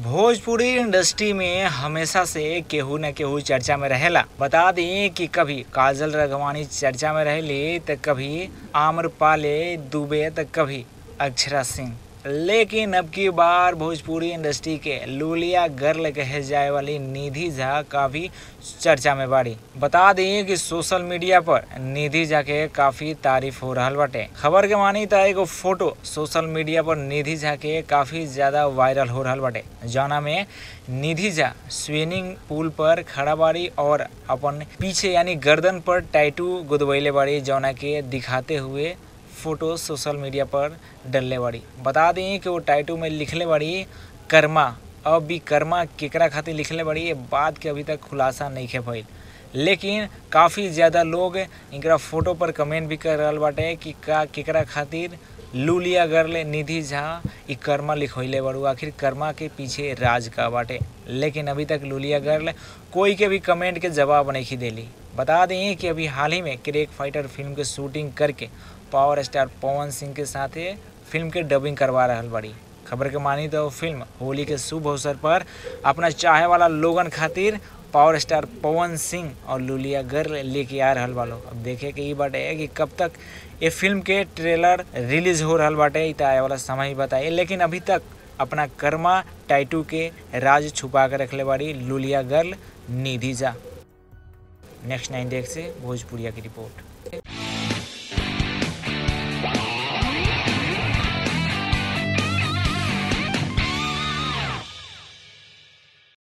Bhojpuri industry में हमेशा से केहू न केहू चर्चा में रहेला बता दी कि कभी काजल रघवानी चर्चा में रहेली तो कभी आम्रपाले दुबे तो कभी अक्षरा सिंह लेकिन अब की बार भोजपुरी इंडस्ट्री के लूलिया गर्ल कहे जाए वाली निधि झा काफी चर्चा में बाड़ी बता दी कि सोशल मीडिया पर निधि झा के काफी तारीफ हो रहा बाटे खबर के मानी तो एगो फोटो सोशल मीडिया पर निधि झा के काफी ज्यादा वायरल हो रहा बाटे जौना में निधि झा स्विमिंग पूल पर खड़ा बाड़ी और अपन पीछे यानी गर्दन पर टैटू गुदवैले बाड़ी जौना के दिखाते हुए फोटो सोशल मीडिया पर डलले बाड़ी बता दी कि वो टाइटू में लिखले बाड़ी कर्मा अब भी कर्मा केकरा खातिर लिखले बाड़ी ये बात के अभी तक खुलासा नहीं खे भइल लेकिन काफ़ी ज़्यादा लोग इनकरा फोटो पर कमेंट भी कर रहल बाटे कि का केकरा खातिर लूलिया गर्ल निधि झा ई कर्मा लिखोइले बाड़ू आखिर कर्मा के पीछे राज का बाटे लेकिन अभी तक लूलिया गर्ल कोई के भी कमेंट के जवाब नहीं देली बता दें कि अभी हाल ही में क्रेक फाइटर फिल्म के शूटिंग करके पावर स्टार पवन सिंह के साथे फिल्म के डबिंग करवा रहल बड़ी खबर के मानी तो फिल्म होली के शुभ अवसर पर अपना चाहे वाला लोगन खातिर पावर स्टार पवन सिंह और लुलिया गर्ल लेके आ रहल बालो अब देखे के ई बाटे कि कब तक ये फिल्म के ट्रेलर रिलीज हो रहल बाटे ई आए वाला समय ही बताइए लेकिन अभी तक अपना कर्मा टाइटू के राज छुपा के रखले बाड़ी Luliya girl Nidhi Jha next nine deck से भोजपुरिया की रिपोर्ट